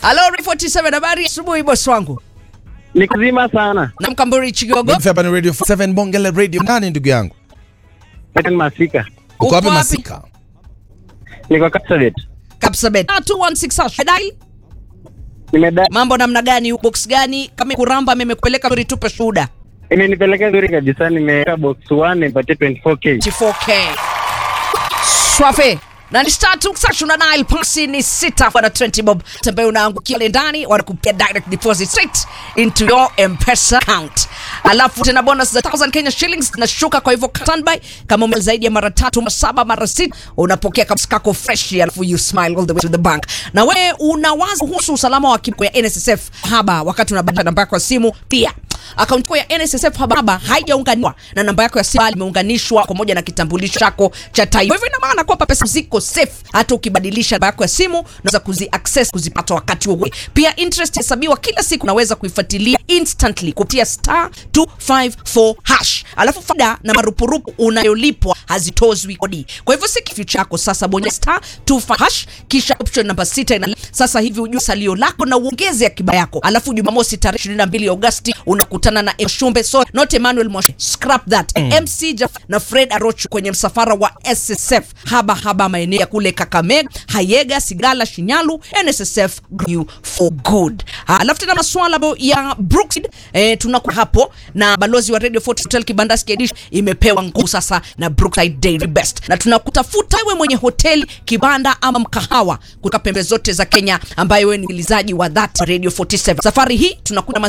Halo 47 habari asubuhi boss wangu. Ni kuzima sana. Na Mkamburi Chigogo. Mimi hapa ni Radio 7 Bongele Radio. Nani ndugu yangu? Eten Masika. Uko Uko wapi wapi? Masika? Niko Kapsabet. Kapsabet. 216 hash. Dai. Nimeda Mambo namna gani? Box gani? Kama kuramba mimi kupeleka story tupe shuhuda. imenipeleka vizuri kabisa, nimeweka box 1 nipatie 24k. 4K. Swafe. Na ni star tu sashu na Nile pasi ni sita kwa na 20 bob. Ambaye unaangukia ile ndani wanakupia direct deposit straight into your M-Pesa account. Alafu tena bonus za 1000 Kenya shillings zinashuka kwa hivyo standby kama ume zaidi ya mara tatu, mara saba, mara sita unapokea kabisa kako fresh alafu you smile all the way to the bank. Na wewe unawaza kuhusu usalama wa kipo ya NSSF haba wakati unabadilisha namba yako ya simu pia akaunti yako ya NSSF haba haijaunganishwa na namba yako ya simu bali imeunganishwa pamoja na kitambulisho chako cha taifa. Hivyo ina maana kwamba pesa ziko safe hata ukibadilisha namba yako ya simu unaweza kuzi access kuzipata wakati wowote. Pia interest hesabiwa kila siku, unaweza kuifuatilia instantly kupitia star 254 hash. Alafu faida na marupurupu unayolipwa hazitozwi kodi. Kwa hivyo si kificho chako sasa, bonyeza star 254 hash kisha option namba 6 ina sasa hivi ujue salio lako na uongeze akiba yako. Alafu Jumamosi tarehe 22 Agosti unakutana na Mshumbe so not Emmanuel Moshe. Scrap that. MC Jaf na Fred Arocho kwenye msafara wa SSF haba haba maeneo ya kule Kakamega, Hayega, Sigala, Shinyalu. NSSF you for good. Ha, Alafu tena masuala bo- ya Brookside eh, tunakuwa hapo na balozi wa Radio 40 Hotel Kibandaski Edition imepewa nguvu sasa na Brookside Dairy Best, na tunakutafuta wewe mwenye hoteli, kibanda ama mkahawa kutoka pembe zote za Kenya, ambaye wewe ni msikilizaji wa that Radio 47. Safari hii tunakuja